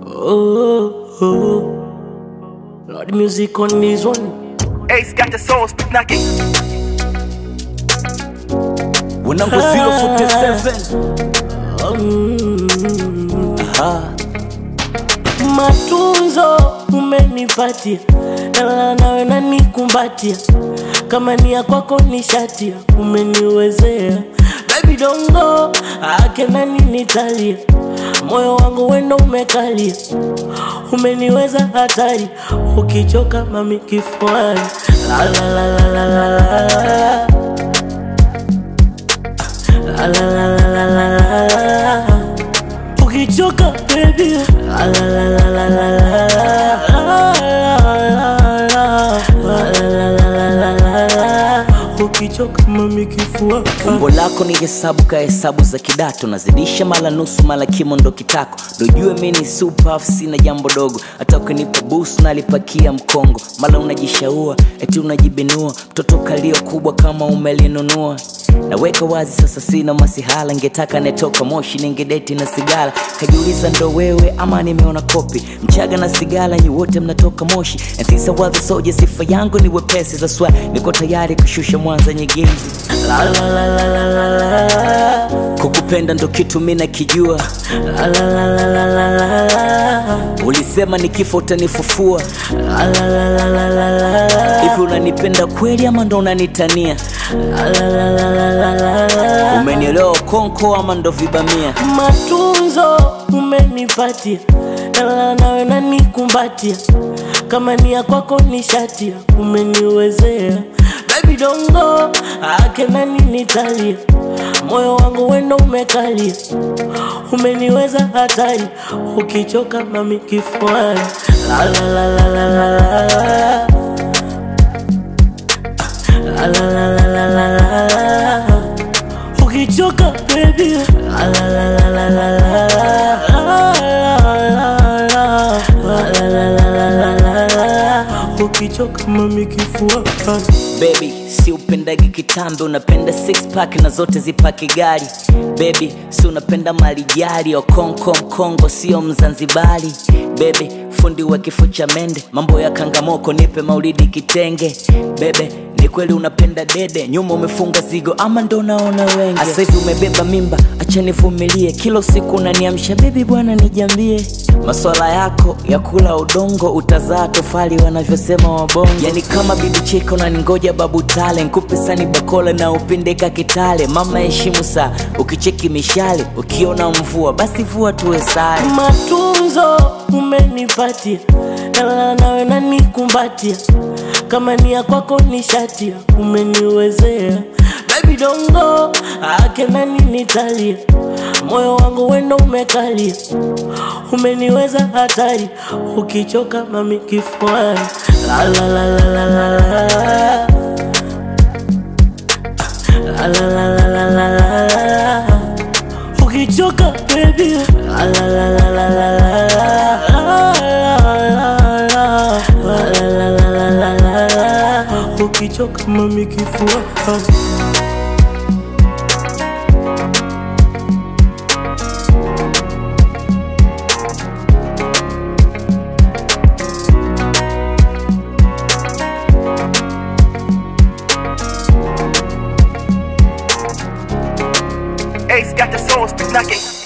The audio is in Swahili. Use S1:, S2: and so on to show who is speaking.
S1: Oh, oh. Lord, music on this one.
S2: Ace got the soul spit knocking.
S3: Wanangu 047 Aha.
S1: Matunzo umenipatia, nalala nawe nanikumbatia, kama ni ya kwako ni shatia, umeniwezea baby dongo ake nani nitalia, moyo wangu wendo umekalia, umeniweza hatari, ukichoka mami kifuani la la la la la la la la la la la la la la la ukichoka baby la la la la la la la la ukichoka mami kifua
S3: umbo lako ni hesabu ka hesabu za kidato nazidisha mala nusu mala kimo ndo kitako dojue mi ni super sina jambo dogo hata ukinipa busu nalipakia mkongo mala unajishaua eti unajibinua mtoto kalio kubwa kama umelinunua naweka wazi sasa sina masihala ngetaka netoka moshi ningedeti na sigara kajiuliza ndo wewe ama nimeona kopi mchaga na sigara nyi wote mnatoka moshi and these are the soldier sifa yangu ni wepesi za swa niko tayari kushusha mwanza nyegezi
S1: la la la la la la la
S3: kukupenda ndo kitu mi nakijua
S1: la la la la la la la la
S3: ulisema ni kifo utanifufua
S1: la la la la la la la la
S3: hivi unanipenda kweli ama ndo unanitania
S1: la la la la la la la la
S3: umenielewa konko ama ndo vibamia
S1: matunzo umenipatia, nalala nawe nanikumbatia, kama ni ya kwako ni shatia, umeniwezea baby dongo ake nani nitalia, moyo wangu wendo umekalia, umeniweza hatari, ukichoka mami kifuani la la la la la la la la la la la la la la la ukichoka baby la la la la la la la la ukichoka mami kifua
S3: baby si upendagi kitambe unapenda six pack na zote zipaki gari baby si unapenda malijari okonko mkongo sio mzanzibari bebe fundi wa kifo cha mende mambo ya kangamoko nipe maulidi kitenge bebe ni kweli unapenda dede nyuma umefunga zigo ama ndo naona wengi Asa hivi umebeba mimba acha nivumilie kila usiku unaniamsha bebi bwana nijambie maswala yako ya kula udongo utazaa tofali wanavyosema wabongo yani kama bibi cheka unaningoja babu tale nkupe sani bakola na upindeka kitale mama heshimu saa ukicheki mishale ukiona mvua basi vua tuwe sare
S1: matunzo umenipatia, nalala nawe nanikumbatia, kama ni ya kwako ni shatia, umeniwezea baby dongo ake nani nitalia, moyo wangu wendo umekalia, umeniweza hatari, ukichoka mami kifuani la la la la la la la la la la la la la la la la ukichoka baby la la la la la la la la ukichoka mami kifua
S2: Ace got the soul spit knocking.